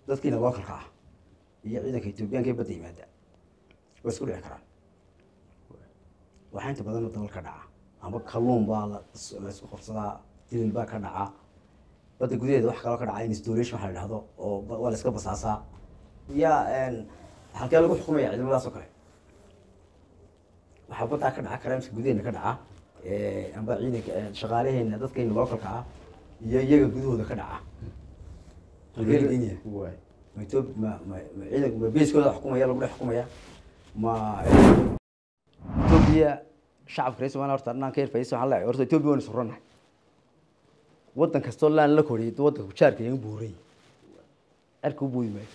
dadkiina lookalka ah iyo ciidanka etoobiyaanka ee badda yimaada way isku dhici karaan waxaa inta badan dabal ka dhaca ama kalluun baa la la isku qabsadaa dilil baa ka dhaca badda gudaheeda wax kaloo ka dhaca installation waxa la dhahdo oo ba- waa la iska basaasaa ya halkee lagu xukumaya ciidamadaas oo kale waxaa baddaa ka dhaca karaamska gudaheena ka dhaca eh, amba ciidanka eh, shaqaalaheena dadkeena lookalka ah iyo iyaga gudahooda ka dhaca halkee la geynaya waay ma Ethiopia ma ma ma ciidanka ma beeskooda xukumaya lagu dhex xukumaya ma Ethiopia shacabka reer Soomaaliya horta anaan ka yarfaysan waxaan leeyahay horta Ethiopia waan suranahay wadan kastoo laan la koriyay wadanka ku jaarka yaga buuray cirka u buuyi maayo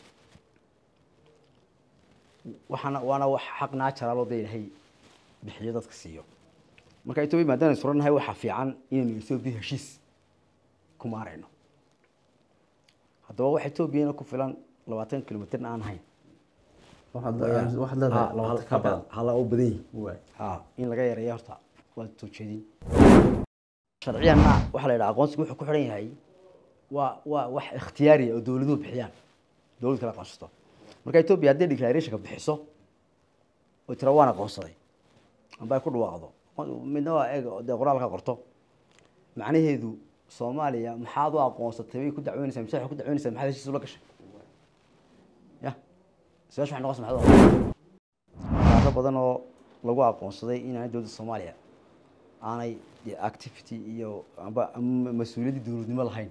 waxaana waana wax xaq naajara loo daynahay bixiyo dadka siiyo marka Ethiopia maadaama aan suranahay waxaa fiican inaynu Ethiopia heshiis ku maarayno haddaba wax Ethiopia ku filan labaatan kilomitir aan ahayn waxaad waxaad leedahay labaatan ka badan hala u badan yihin waay ha in laga yareeyo horta waa soo jeedin sharciyanna waxaa la yidhaha aqoonsigu wuxuu ku xidhan yahay waa waa wax ikhtiyaari ah oo dowladuhu bixiyaan dowlad kala aqoonsato marka etoobiya hadday declarationka bixiso oo tira waan aqoonsaday amba ay ku dhawaaqdo midna waa eeg dee qoraalka qorto macnaheedu soomaaliya maxaad u aqoonsatay bay ku dacweynaysaa mise waxay ku dacweynaysaa maxaad heshiis ula gashay ya su-aasha waxay noqonaysaa maxaad u aqoonsatay qaado badan oo lagu aqoonsaday inaanay dowladda soomaaliya aanay dee activity iyo amba ama mas-uuliyaddii dowladnimo lahayn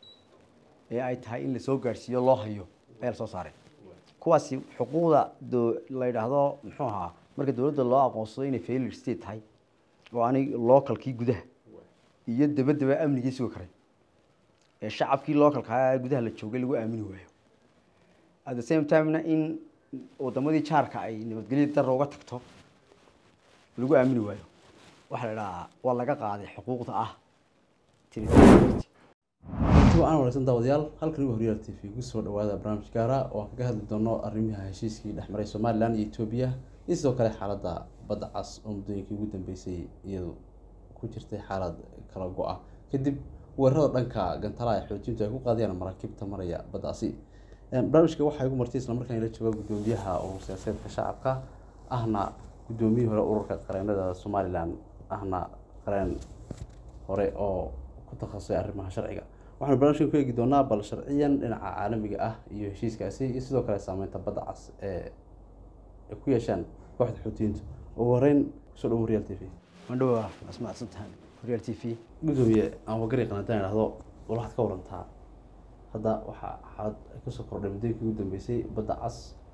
ee ay tahay in lasoo gaadhsiiyo loo hayo ayaa lasoo saaray kuwaasi xuquuqda do- la yidhaahdo muxuu ahaa marka dowladda loo aqoonsado inay failure state tahay oo aanay localkii gudaha iyo dabadaba amnigii sugi karay ee shacabkii localka ahaa ee gudaha la joogay lagu aamini waayo at the same timena in wadamadii jaarka ay nabadgelya darra uga tagto lagu aamini waayo waxaa la idhahaa waa laga qaaday xuquuqda ah territoriality intii aan wareysan daawadayaal halkan ugu horyaal t v kusoo dhawaada barnaamij gaara oo aan kaga hadli doono arrimaha heshiiskii dhexmaray somalilan iyo etoobiya iyo sidoo kale xaaladda badda cas oo muddooyinkii ugu dambeysay iyadu ku jirtay xaalad kala go-a kadib weerarada dhanka gantalaha ee xoojintu ay ku qaadayaan maraakiibta maraya baddaasi barnaamijka waxaa igu martay islamarkaan ila jooga guddoomiyaha urur siyaasadeedka shacabka ahna guddoomiyihii hore ururka qareenada somalilan ahna qareen hore oo ku takhasusay arrimaha sharciga waxaanu barnaamijkan ku eegi doonaa bal sharciyan dhinaca caalamiga ah iyo heshiiskaasi iyo sidoo kale saameynta badda cas ee ay ku yeeshaan kooxda xuutiyiintu ugu horeyn kusoo dhawo real t v mandhowa asmaadsan tahay real t v gudoomiye aan wagari qanadaan idhahdo wal waxaad ka warantaa hadda waxaa xaalad ay kasoo kordhay muddooyinkii ugu dambeysay badda cas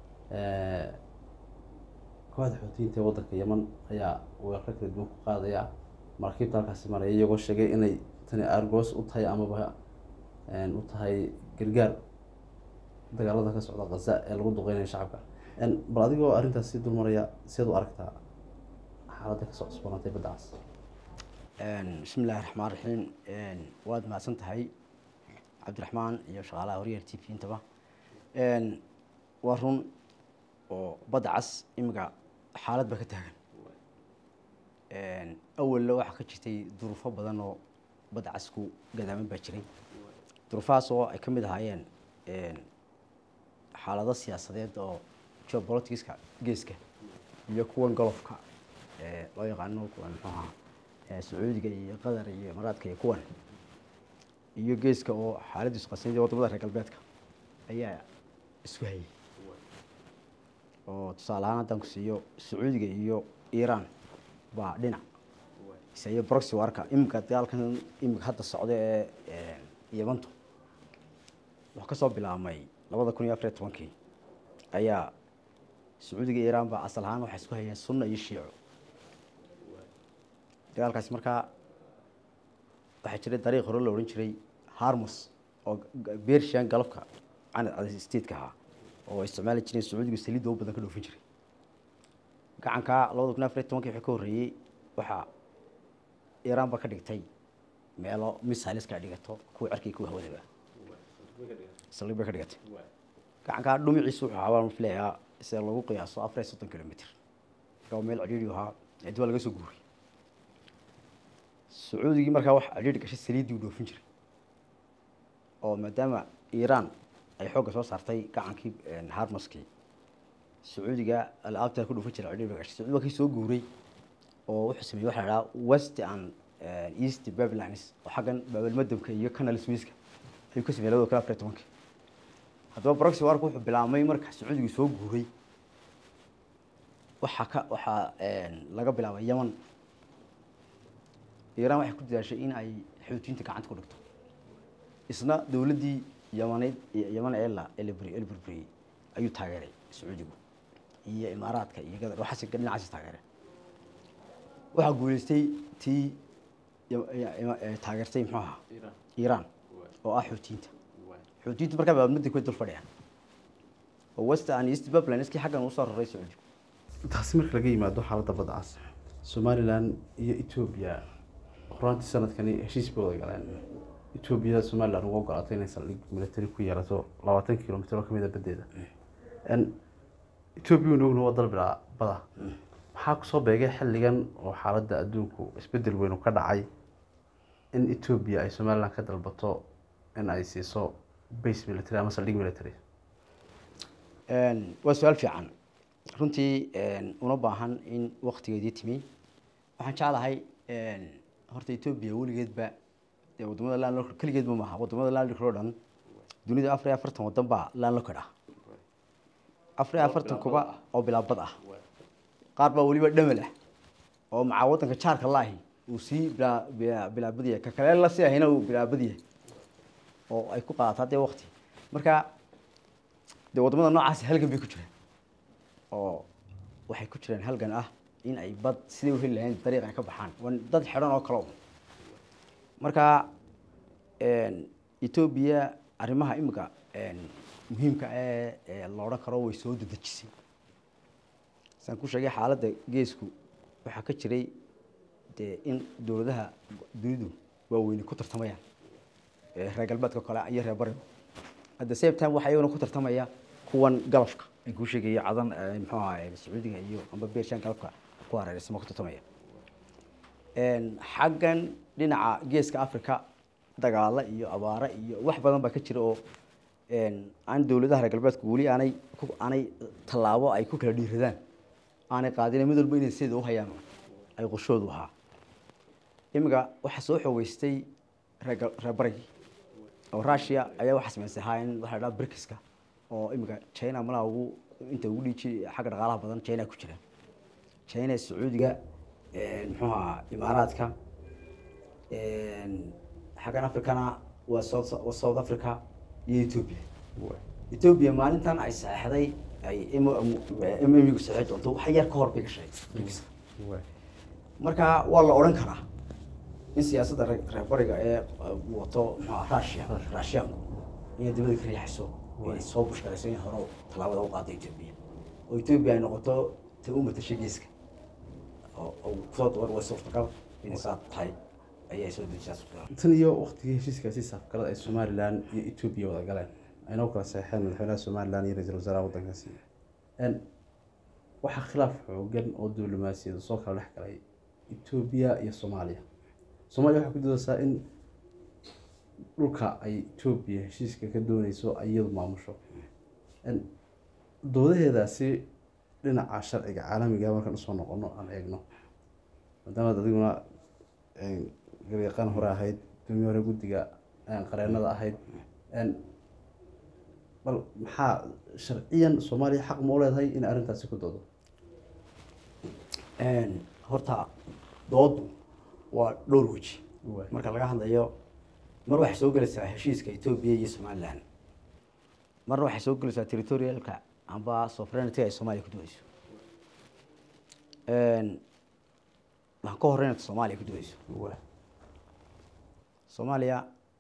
kooxda xuutiyiinta ee waddanka yeman ayaa weeraro kala duwan ku qaadaya maraakiibta halkaasi maraya iyagoo sheegay inay tani argos u tahay amaba u tahay gargaar dagaalada ka socda khaza ee lagu duqeynayo shacabka bal adigoo arrintaas sii dulmaraya siad u aragtaa xaaladda kasoo cusboonaatay badda cas bismi illaahi raxmaan raxiim waad mahadsan tahay cabdiraxmaan iyo shaqaalaha horyaal t v intaba waa run oo badda cas imika xaalad baa ka taagan awalla waxaa ka jirtay duruufo badan oo badda cas ku gadaaman baa jiray duruufahaas oo ay ka mid ahaayeen xaalado siyaasadeed oo geopoliticska geeska iyo kuwan golofka ee loo yaqaano kuwan muxuu ahaa sacuudiga iyo qatar iyo imaaraadka iyo kuwan iyo geeska oo xaaladiisu qasanayay wadamada reer galbeedka ayaa isku hayay oo tusaale ahaan haddaan ku siiyo sacuudiga iyo iiraan baa dhinac isayo broxy warka imika dagaalkan imika hadda socda ee yemantu wuxuu kasoo bilaabmay labada kun iyo afariyo tobankii ayaa sacuudiga iyo iiraan baa asal ahaan waxay isku hayeen sunna iyo shiico dagaalkaasi markaa waxaa jiray dariiq hore la odhan jiray harmus oo bershian galabka canad stateka ahaa oo ay isticmaali jireen sacuudiga saliidda u badan ka dhoofin jiray gacankaa labada kun afariyo tobankii wixii ka horreeyey waxaa iiraan ba ka dhigtay meelo missileska dhigato kuwa cerkii kuwa hawadaba saldhig bay ka dhigatay gacankaa dhumiciisu wuxuu ahaa baan filayaa sida lagu qiyaaso afar iyo soddon kilomitr marka waa meel cidhiidhi ahaa cidi waa laga soo guuray sacuudigii markaa wax cidhiidhi gashay saliiddii u dhoofin jiray oo maadaama iiraan ay xoogga soo saartay gacankii harmaskii sacuudiga alaabta ku dhufan jira cidhiidhiga sacuudi waa kii soo guuray oo wuxuu sameeyey waxa la dhahaa west and east babylons oo xaggan baabalmadabka iyo canal swiiska ayuu ka sameeyey labada kun afar iyo tobankii haddaba proxy warku wuxuu bilaabmay marka sacuudigu soo guuray waxaa ka waxaa laga bilaabay yaman iiraan waxay ku dadaashay in ay xuutiyiinta gacanta ku dhigto isna dowladdii yamaneyd yaman ee la ee la buri ee la burburiyey ayuu taageeray sacuudigu iyo imaaraadka iyo gadar waxaas dhinacaasi taageereen waxaa guuleystay tii taageertay muxuu ahaa iiraan oo ah xuutiyiinta xuutiyiintu markaa baabmadii ku dul fadhiyaan oo west and east babylonskii xaggan uu soo raray sacuudigu taasi marka laga yimaado xaaladda badda cas somalilan iyo etoobiya horaantii sanadkani heshiis bay wada galeen etoobiya somalilan uga ogolaatay inay saldhig military ku yeelato labaatan kilomitr oo kamid a badeeda etoobiya waynu ogna waa dal bilaa bada maxaa kusoo beegay xilligan oo xaaladda adduunku isbedel weynu ka dhacay in etoobiya ay somalilan ka dalbato in ay siiso base military ama saldhig military waa su-aal fiican runtii una baahan in waktigeedii timi waxaan jeclahay horta etoobiya weligeedba dee wadamada land keligeedba maaha wadamada landlord oo dhan dunida afar iyo afartan wadan baa landlocked ah afar iyo afartan kuba oo bilaabad ah qaar baa weliba dhamal ah oo macaa wadanka jaarka laahi uu sii bilaa bilaabad yahay ka kale la sii ahayna uu bilaabad yahay oo ay ku qaadataa dee wakti marka dee wadamada noocaasi halgan bay ku jiraan oo waxay ku jiraan halgan ah in ay bad siday u heli lahayn dariiq ay ka baxaan waa dad xidhan oo kale un marka etoobiya arrimaha imika muhiimka ee la odhan karo way soo dedejisay saan ku sheegay xaaladda geesku waxaa ka jiray dee in dowladaha dunidu waaweyni ku tartamayaan reer galbeedka kale iyo reer bariga at the same time waxaa iyaguna ku tartamaya kuwan galafka aan kuu sheegayo cadan muxuu ahaa sacuudiga iyo amba beershaan galabka ku hareereysama ku tartamaya xaggan dhinaca geeska africa dagaalo iyo abaare iyo wax badan baa ka jira oo aan dowladaha reer galbeedku weli aanay aanay tallaabo ay ku kala dhiiradaan aanay qaadin mid walba inay sida uhayaan ay qorshoodu ahaa imika waxaa soo xoogeystay reer reer barigii oo russia ayaa waxaa samaysay hayn waxa la dhaha brikiska oo imika china malaa ugu inta ugu dhiiji xagga dhaqaalaha badan china ku jira china sacuudiga muxuu ahaa imaaraadka xaggan africana waa south waa south africa iyo ethoobia ethoobia maalintan ay saxeixday ay mmgu saxei doonto wax yar ka hor bay gashay brikiska marka waa la odhan karaa in siyaasadda reer bariga ee wato muxua russia russianku inay dibada ka riixayso inay soo bushkarayso in hore tallaabada u qaado etoobiya oo etoobiya ay noqoto ta u matashay geeska oo kusoo dabar way suurtagal inay saa tahay ayay soo dejisaa suurtagal tan iyo waktigii heshiiskaasi safgalada ay somalilan iyo etoobiya wada galeen aynoo kala saxeen madaxweynaha somalilan iyo ra-iisul wasaaraha waddankaasi waxaa khilaaf xoogan oo diblomaasiyada soo kala dhex galay etoobiya iyo soomaaliya soomaaliya waxay ku doodaysaa in dhulka ay etoobiya heshiiska ka dooneyso ay iyadu maamusho doodaheedaasi dhinaca sharciga caalamiga markaan usoo noqono aan eegno maadaamaad adiguna garyaqaan hore ahayd gudoomiye hore guddiga qareenada ahayd bal maxaa sharciyan soomaaliya xaq ma u leedahay inay arrintaasi ku doodo horta doodu waa dhowr weji marka laga hadlayo mar waxay soo gelaysaa heshiiska etoobiya iyo somalilan marna waxay soo gelaysaa territorialka amba sovereignty ay soomaaliya ku dooneyso waxaan ka horeynata soomaaliya ku dooneyso soomaaliya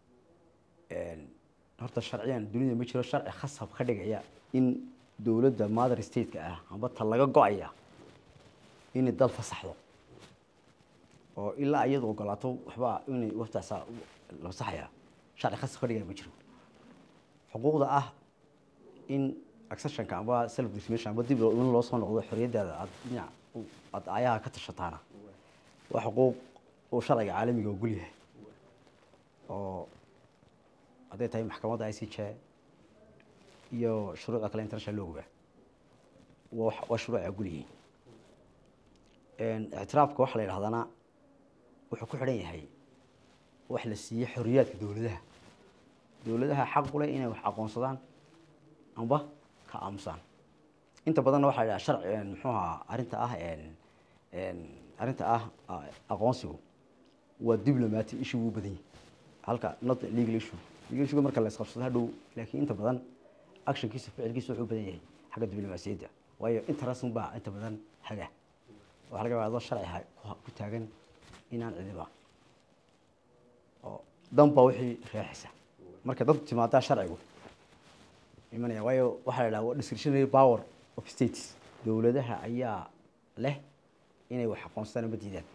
horta sharciyan dunida ma jiro sharci khasab ka dhigaya in dowladda mother stateka ah amba ta laga go-aya inay dal fasaxdo oo ilaa iyadu ogolaato waxbaa inay waftaasa la fasaxaya sharci khasab ka dhigaya ma jiro xuquuqda ah in accessionka amba self determination amba dib in loo soo noqdo xorriyaddaada aad dhinac aad ayaha ka tashataana waa xuquuq uu sharciga caalamiga ogol yahay oo hadday tahay maxkamadda i c j iyo shuruucda kale international looga waa wax- waa shuruuc agulyihiin ictiraafka waxaa la yidhahdana wuxuu ku xidhan yahay wax la siiyey xorriyaadka dowladaha dowladaha xaq u leh inay wax aqoonsadaan amba ka aamusaan inta badanna waxaa la yidhaha sharci muxuu ahaa arrinta ah arrinta ah a- aqoonsigu waa diplomatic issue wuu badan yahay halka not legal issue legal issue marka la isqabsado hadhow laakiin inta badan actionkiisa ficilkiisa wuxuu u badan yahay xagga diblomaasiyadda waayo interest baa inta badan haga waxaa laga yaabaa adoo sharci ha- ku- ku taagan inaan cidiba oo dan baa wixii reexisa marka dad timaadaa sharcigu imanaya waayo waxaa la yidhaha waa discretionary power of states dowladaha ayaa leh inay wax aqoonsadaan ama diidaan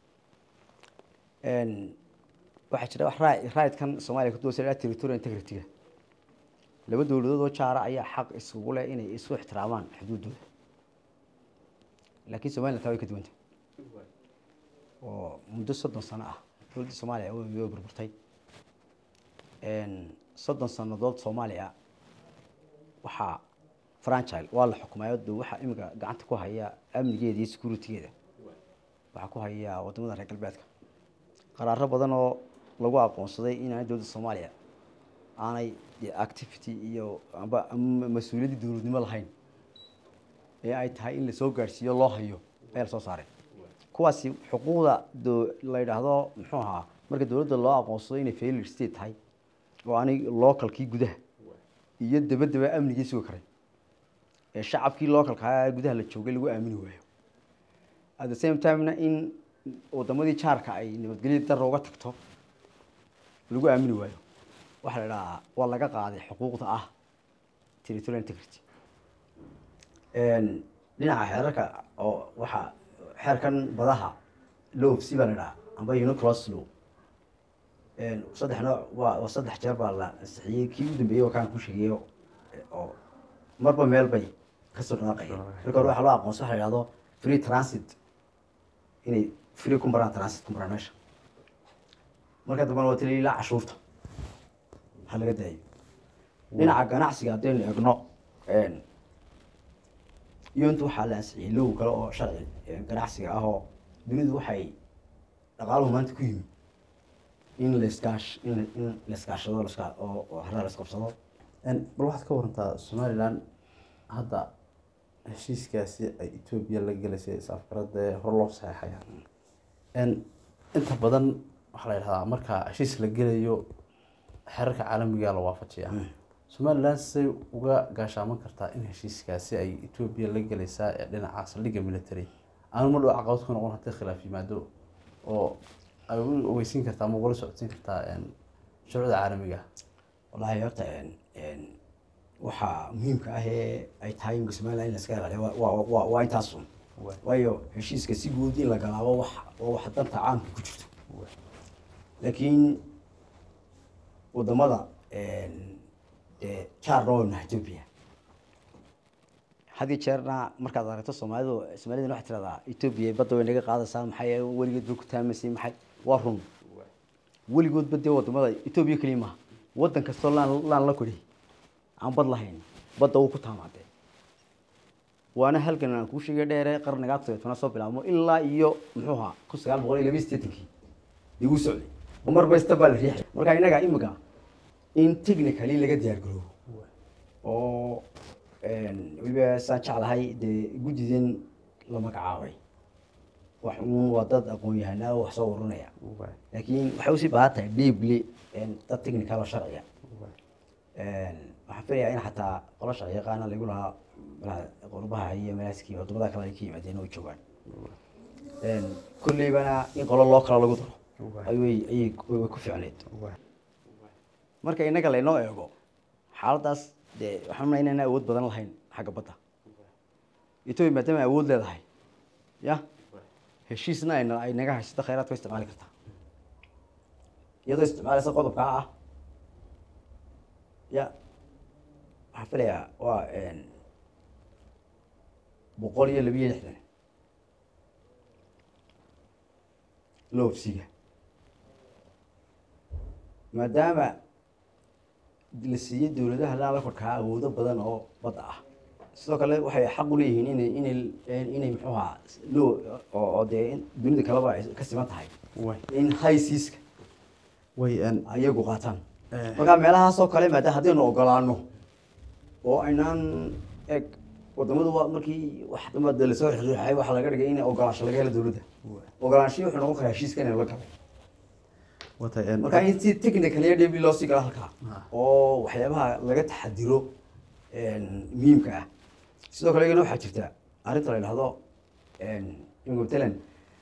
waxaa jira wax raa- raidkan soomaaliya kudosa la territorial integrity-ga laba dowladood oo jaara ayaa xaq isugu leh inay isu ixtiraamaan xuduuddooda laakiin somaliland taa way ka duwanta oo muddo soddon sano ah dowladda soomaaliya way way burburtay soddon sannadood soomaaliya waxaa franchile waa la xukumayo de waxaa imika gacanta ku haya amnigeeda iyo securitygeeda waxaa ku haya wadamada reer galbeedka qaraaro badan oo lagu aqoonsaday inaanay dowladda soomaaliya aanay dee activity iyo amba ama mas-uuliyaddii dowladnimo lahayn ee ay tahay in lasoo gaadhsiiyo loo hayo ayaa lasoo saaray kuwaasi xuquuqda do la yidhaahdo muxuu ahaa marka dowladda loo aqoonsado inay failure state tahay oo aanay localkii gudaha iyo dabadaba amnigii sugi karay ee shacabkii localka ahaa ee gudaha la joogay lagu aamini waayo at the same timena in wadamadii jaarka ay nabadgelya daro uga tagto lagu aamini waayo waxaa la idhahaa waa laga qaaday xuquuqda ah territorial integrity dhinaca xeerarka oo waxaa xeerkan badaha lofc baa la idhaha amba uniclos law saddex nooc waa waa saddex jeer baa la ansixiyey kii u dambeeyey oo kaan ku sheegeeyo oo marba meel bay kasoo dhanaaqayeen marka hore waxaa loo aqoonsa waxa la yidhahdo free transit inay free ku maraan transit ku maraan meesha marka dambana waa tili ilaa cashuurta ha laga daayo dhinaca ganacsiga haddaynu eegno iyontu waxaa la ansixiyey low kale oo sharci ganacsiga ah oo dunidu waxay dhaqaaluhu maanta ku yimi in laiskaash in in laiskaashado laska oo oo haraa laisqabsado bal waxaad ka warantaa somalilan hadda heshiiskaasi ay etoobiya la gelaysay is-afgarada ee hor loo saxeexaya inta badan waxaa la yidhahdaa marka heshiis la gelayo xeerarka caalamiga la waafajiya somalilan say uga gaashaaman kartaa in heshiiskaasi ay etoobiya la gelaysaa ee dhinaca saldhigga military aanu ma dhow caqabad ku noqon haddii khilaaf yimaado oo ay u ogeysiin kartaa ama ugala socodsiin kartaa shuruucda caalamiga wallaahi horta waxaa muhiimka ah ee ay tahay imika somaliland in laska ilaaliyo waa- waa waa waa intaas un waayo heshiiska si guud in la galaabo wax waa wax danta caamka ku jirto laakiin wadamada dee jaarna waa nahay etoobiya had iyo jeerna markaad aragto soomaalidu soomaalidana waxay tiradaa etoobiya badda way naga qaadaysaa maxay weligeed ba ku taamaysay maxay waa run weligoodba dee wadamada etoobiya keliya maaha wadan kastoo laan laan la kudhi aan bad lahayn badda wuu ku taamaadee waana halkan aan kuu sheegay dheere qarnigaa todobatana soo bilaabmo ilaa iyo muxuu ahaa kun sagaal boqol iyo labiyi sideetankii igu socday oo mar basta baa la riixay marka innaga imika in technically laga diyaar garoobo oo weliba saan jeclahay dee guddidan la magacaabay wax uun waa dad aqoon-yahanaa oo wax soo waranaya laakiin waxay usii baahan tahay deeply dad technical oo sharciya waxaan filayaa in xataa qolo sharci yaqaana lagu lahaa malaha qurbaha iyo malaaskii wadamada kale ay ka yimaadeen oo ay joogaan kolleybana in qolo loo kala lagu daro ayay ayay way ku fiicneyd marka innaga laynoo eego xaaladdaas dee waxaan unaa inaan awood badan lahayn xagga badda etoobiya maadaama awood leedahay ya heshiisna ayna ay naga haysato khayraadka way isticmaali kartaa iyadoo isticmaalaysa qodobkaa ah ya waxaan filayaa waa boqol iyo labiyo lixdan loofsiga maadaama la siiyey dowladaha la korkaa awoodo badan oo badda ah sidoo kale waxay xaq u leeyihiin inay inay inay muxuu ahaa loo oo oo dee in dunida kaleba ay ka siman tahay way in high seaska way een ayagu qaataan Eh. marka meelahaasoo kale maadaama haddaynu ogolaano oo aynaan eg wadamadu waa markii wax damada lasoo riixay waxaa laga dhigay in ogolaansho laga helo dowladda ogolaanshihi wuxuu noqon karaa heshiiska inay la galo watay een marka in si technical iyo dhib loo sii galo halkaa Ah. oo waxyaabaha laga taxadiro muhiimka ah sidoo kale iyagana waxaa jirta arrinta la yidhahdo imika matalan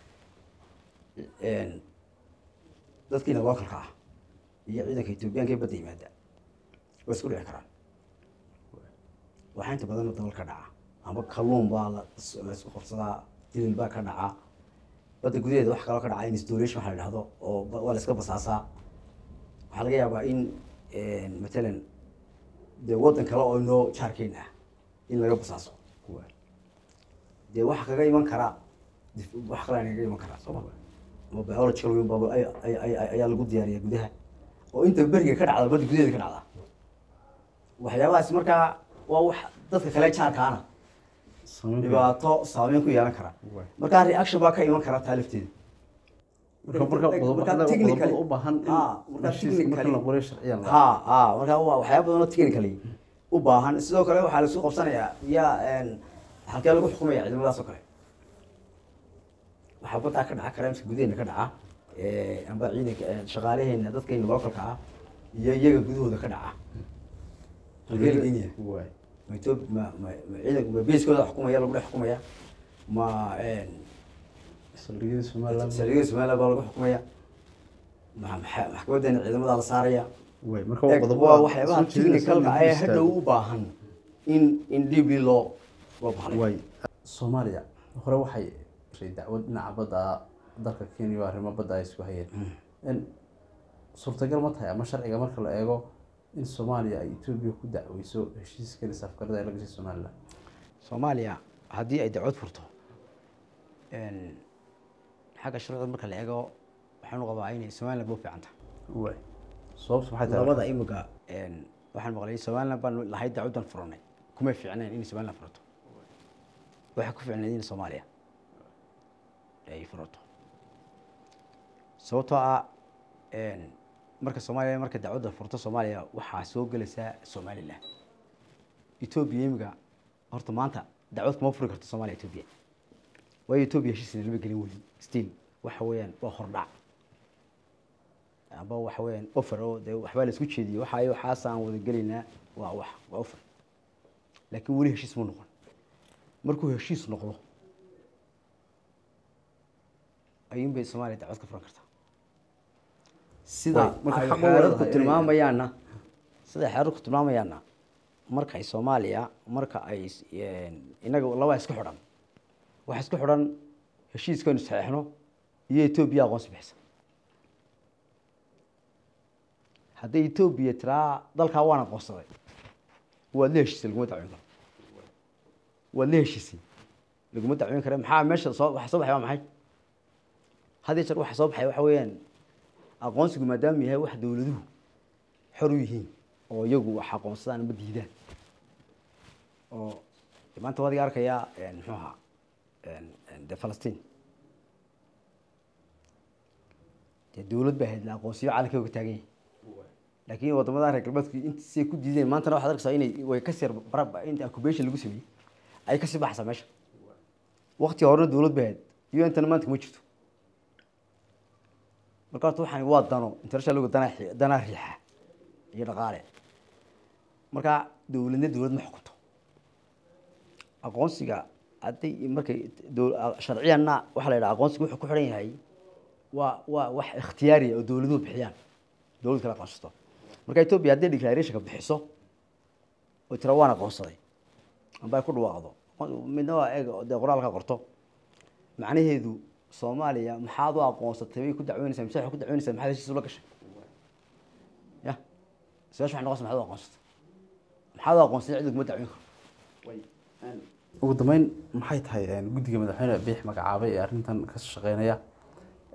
dadkiina localka ah iyo ciidanka etoobiyaanka ee badda yimaada way isku dhici karaan waxaa inta badan dalal ka dhaca ama kalluun baa la la isku qabsadaa dilil baa ka dhaca badda gudaheeda wax kaloo ka dhaca installation waxa la yidhahdo oo ba- waa la iska basaasaa waxaa laga yaabaa in matalan dee waddan kale oo inoo jaarkeyn ah in laga basaaso dee waxa kaga iman karaa dif- wax kale kaga iman karaa sooma ama biological weyn baa ay- ay- ay- ayaa lagu diyaariya gudaha oo inta beriga ka dhacda badda gudaheeda ka dhacda waxyaabahaas markaa waa wax dadka kale jaarkaana samayn dhibaato saameyn ku yeelan kara Waay. markaa reaction baa ka iman kara taa lafteeda marka marka qodobo marka qodobo technically- u baahan in Ah, marka heshiiska marka technically- la qoray sharciyan la ha ha markaa waa waxyaaba badan oo technically u baahan sidoo kale waxaa laisku qabsanayaa yaa halkee lagu xukumaya ciidamadaas oo kale waxaa baddaa ka dhaca karaamska gudaheena ka dhaca eh, amba ciidanka eh, shaqaalaheena dadkayna localka ah iyo iyaga gudahooda ka dhaca halkee la geynayaa waay ma Ethiopia ma ma ma ciidanka ma beeskooda xukumaya lagu dhex xukumaya ma saldhigyada somaliland saldhigyada somaliland baa lagu xukumaya ma maxa- maxkamadeena ciidamada la saaraya waay marka waa Eeg, qodobo waa waxyaabaha soo jeedinaysa technicalka in ee la hadhow u baahan in in dib loo loo bahlay waay soomaaliya hore waxay ray dacwad dhinaca badda dalka kenya oo arrimo badda ay isku hayeen in suurtagal ma tahay ama sharciga marka la eego in soomaaliya ay etoobiya ku dacweyso heshiiskan isafgarada ay la gashay somaliland soomaaliya haddii ay dacwad furto xagga sharcida marka la eego waxaanu qabaa inay somaliland buu fiican tahay waay sababtu maxay tahay labada imika waxaan maqlay somaliland baan lahayd dacwadan furanay kuma fiicnayn inay somaliland furato waxay ku fiicnayd in soomaaliya ay furato sababtoo ah marka soomaaliya marka dacwadda furto soomaaliya waxaa soo gelaysaa somaliland etoobiya imika horta maanta dacwad kuma furi karto soomaaliya etoobiya waayo etoobiya heshiisna lama gelin weli still waxa weeyaan waa hordhac amba waxa weeyaan offer oo dee waxbaa la isku jeediyey waxa ay waxaas aan wada gelaynaa waa wax waa offer laakiin weli heshiis ma noqon markuu heshiis noqdo ayuun bay soomaaliya dacwad ka furan kartaa sida Way, marka ay xaq u xeerarku leedahay inay- tilmaamayaanna sida xeerarku tilmaamayaanna markay soomaaliya marka ay is- inaga labaa isku xidhan waxa isku xidhan heshiiskaynu saxeexno iyo etoobiya aqoonsi bixisa hadday etoobiya tiraa dalkaa waan aqoonsaday waad la heshiisay laguma dacweyn karo waad la heshiisay laguma dacweyn kara maxaa meesha soo waxa soo baxay waa maxay had iyo jeer waxa soo baxay waxa weeyaan aqoonsigu maadaama yahay wax dowladuhu xor u yihiin oo iyagu wax aqoonsadaan ama diidaan oo maanta waad iga arkayaa muxuu ahaa de falastiin dee dowlad baa ahayd la aqoonsiyo calanka uga taagan yahay laakiin wadamada reer galbeedku intisay ku diideen maantana waxaad arkaysaa inay way kasii yar barab inta occupation lagu sameeyey ay kasii baxaysaa meesha waqtiga horena dowlad baa ahayd iyo intana maanta kuma jirto marka horta waxaan waa dano international danaa xi- danaa riixa iyo dhaqaale marka dowladna dowlad ma xukunto aqoonsiga hadday markay dow- sharciyanna waxaa la yidhaha aqoonsiga wuxuu ku xidhan yahay waa waa wax ikhtiyaariya oo dowladuhu bixiyaan dowlad kala aqoonsato marka etoobiya hadday declarationka bixiso oo tira waan aqoonsaday amba ay ku dhawaaqdo midna waa eeg dee qoraalka qorto macnaheedu soomaaliya maxaad u aqoonsatay bay ku dacweynaysaa mise waxay ku dacweynaysaa maxaad heshiis ula gashay ya su-aasha waxay noqonaysaa maxaad u aqoonsatay maxaad u aqoonsatay cid laguma dacweyn karo ugu dambeyn maxay tahay guddiga madaxweyne biix magacaabay ee arrintan ka shaqeynaya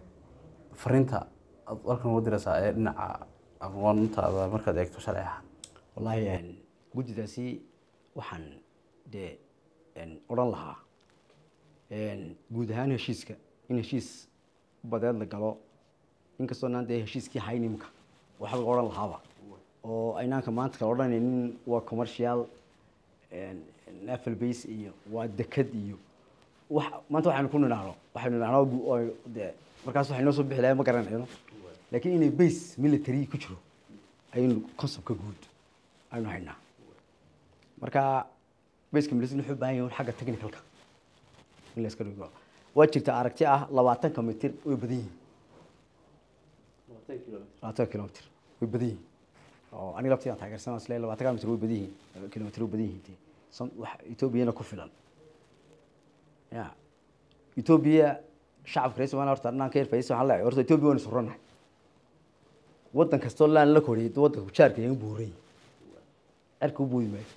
fariinta aad halkan uga diraysaa ee dhinaca aqoontaada markaad eegto sharci ahaan wallaahi een, guddidaasi waxaan dee een, odhan lahaa een, guud ahaan heshiiska in heshiis badeed la galo inkastoo naan dee heshiiskii hayn imka waxa laga odhan lahaaba oo aynaanka maanta kala odhanaynin waa commercial een, naval base iyo waa deked iyo wax maanta waxaynu ku nidhaahno waxaynu nidhaahno gu- oo dee markaas waxay noo soo bixi lahayn ma garanayno laakiin inay base military ku jiro ayaynu conceptka guud aynu haynaa marka baseka military wuxuu u baahan yahay xagga technicalka in la iska dhigo waa jirta aragti ah labaatanka mitir way badan yihiin labaatan kilomitr way badan yihiin oo aniga laftiidaan taageersan isle labaatan kilomitr way badan yihiin kilomitr way badan yihiin san wax etoobiyana ku filan ya etoobiya shacabka reer somaliya horta anaan ka yarfaysa waxaan leeyahay horta etoobiya waynu suranahay waddan kastoo laan la koriyay waddanka jaarka yagan buuray cerka u boodi maayo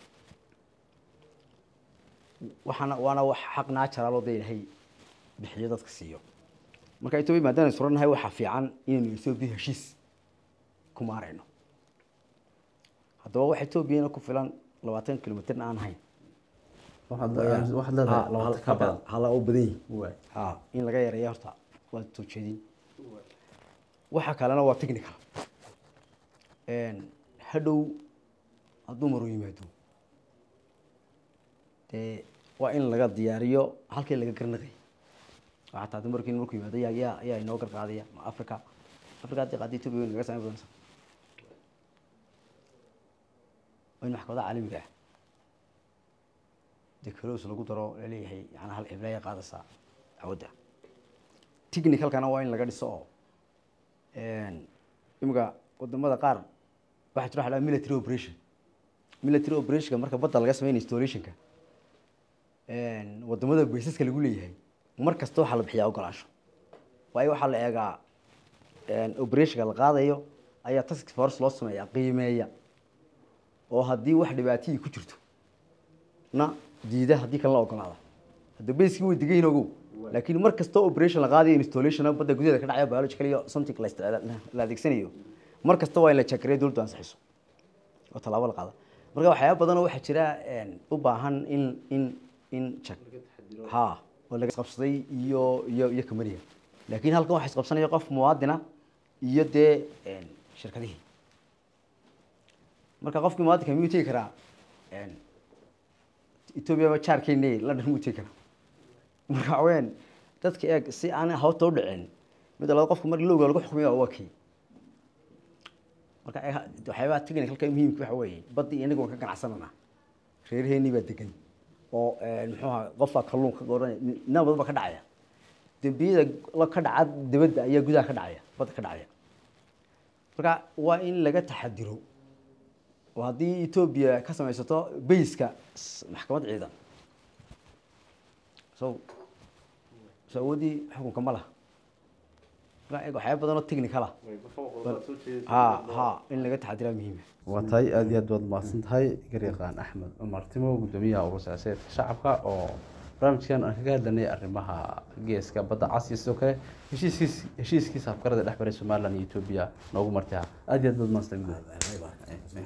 waxaana waana wax xaq naajaraal oo dee ilaahay bixiyo dadka siiyo marka etoobiya maadaama aynu suranahay waxaa fiican inaynu etoobiya heshiis ku maarayno haddaba wax etoobiyana ku filan labaatan kilomitrna aan hayn waxaad waxaad leedahay labaatan ka badan hala oo badan yihin waay ha in laga yareeyo horta waa soo jeedin waxa kalena waa technical hadhow hadduu maru yimaado dee waa in laga diyaariyo halkii laga garnaqay waxaa taada markii markuu yimaado yaa yaa ayaa inoo garqaadaya ma africa africa haddii qaadi ethiopia way naga samayn doonaysa waa in maxkamadaha caalamiga ah dee kalos lagu daro laleeyahay yani hal ciblaya qaadaysaa awadda technicalkana waa in laga dhiso oo imika wadamada qaar waxaa jira waxa la military operation military operationka marka badda laga sameynaya installationka wadamada baysaska lagu leeyahay mar kasta waxaa la bixiyaa ogolaansho waayo waxaa la eegaa operationka la qaadayo ayaa task force loo sameeyaa qiimeeya oo haddii wax dhibaatihii ku jirto na diida haddii kalena ogolaada hadda bayskii way degan yihin ogow laakiin mar kastoo operation la qaadayo installation badda gudaheeda ka dhacaya biological iyo something la isticmaala- la adeegsanayo mar kasta waa in la jakareeyo dowladdu ansixiso oo tallaabo la qaada marka waxyaaba badanoo waxaa jira u baahan in in in jak ha oo laga isqabsaday iyo iyo iyo kamaniga laakiin halkan waxa isqabsanaya qof muwaadina iyo dee shirkadihii marka qofkii muwaadinka miyuu tegi karaa etoobiya ba jaarkeena london muu tegi karaa marka waxaweyaan dadka eeg si aan hawta u dhicin mid labaad qofka marka lowga lagu xukumiya waa kii marka eeg waxyaabaha technicalka muhiimka waxa weeye baddi inagu waan ka ganacsanana reeraheenii baa degan oo muxuu ahaa qofka kalluun ka goranaya nina badan baa ka dhacaya dembiyada la ka dhaca dibadda ayaa gudaha ka dhacaya badda ka dhacaya marka waa in laga taxadiro oo haddii etoobiya ka samaysato bayska maxkamad ciidan so so awoodii xukunka ma laha marka eeg waxyaaba badan oo technical ah ha ha in laga taxadiraa muhiima waa tahay aada iyo aad baad mahadsan tahay garyaqaan axmed cumar timo gudoomiyaha ugu siyaasadeedka shacabka oo barnaamijkan aan kaga hadlanay arrimaha geeska badda cas iyo sidoo kale heshiiskiis heshiiskiisa afkarada dhex maray somaliland iyo etoobiya noogu martiha aada iyo aad baad mahadsan tahay gudoomiye